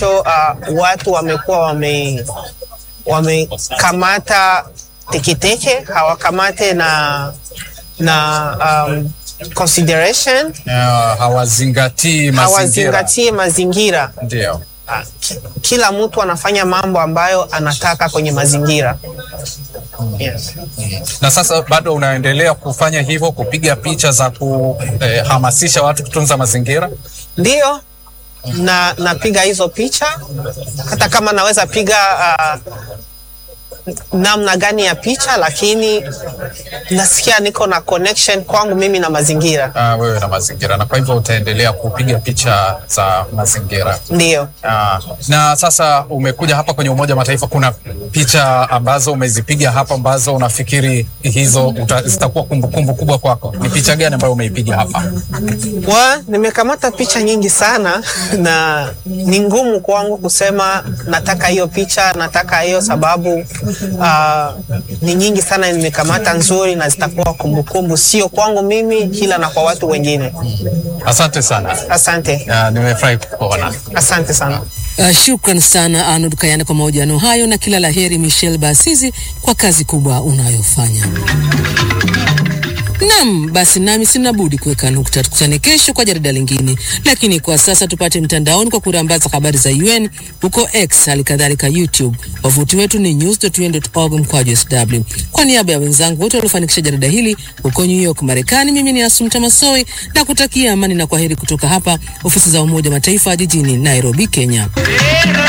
uh, watu wamekuwa wame wamekamata teketeke hawakamate na na um, consideration uh, hawazingatii mazingira. hawazingatie mazingira Ndio. Ah, ki- kila mtu anafanya mambo ambayo anataka kwenye mazingira yes. Na sasa bado unaendelea kufanya hivyo, kupiga picha za kuhamasisha watu kutunza mazingira? Ndio na napiga hizo picha, hata kama naweza piga uh, namna gani ya picha, lakini nasikia niko na connection kwangu mimi na mazingira. Uh, wewe na mazingira, na kwa hivyo utaendelea kupiga picha za mazingira. Ndio. Ah, na sasa umekuja hapa kwenye Umoja wa Mataifa, kuna picha ambazo umezipiga hapa ambazo unafikiri hizo uta, zitakuwa kumbukumbu kubwa kwako. Ni picha gani ambayo umeipiga hapa? Wa, nimekamata picha nyingi sana na ni ngumu kwangu kusema nataka hiyo picha, nataka hiyo sababu uh, ni nyingi sana nimekamata nzuri na zitakuwa kumbukumbu, sio kwangu mimi, ila na kwa watu wengine. Asante sana. Asante, Ah, nimefurahi kukuona. asante sana. Uh, shukran sana Arnold Kayane kwa mahojiano hayo na kila laheri Michelle Basizi kwa kazi kubwa unayofanya. Nam, basi nami sina budi kuweka nukta. Tukutane kesho kwa jarida lingine, lakini kwa sasa tupate mtandaoni kwa kurambaza habari za UN huko X, hali kadhalika YouTube. Wavuti wetu ni news.un.org mkwaju sw. Kwa niaba ya wenzangu wote waliofanikisha jarida hili huko New York, Marekani, mimi ni Asumta Masoi na kutakia amani na kwaheri kutoka hapa ofisi za Umoja wa Mataifa jijini Nairobi, Kenya.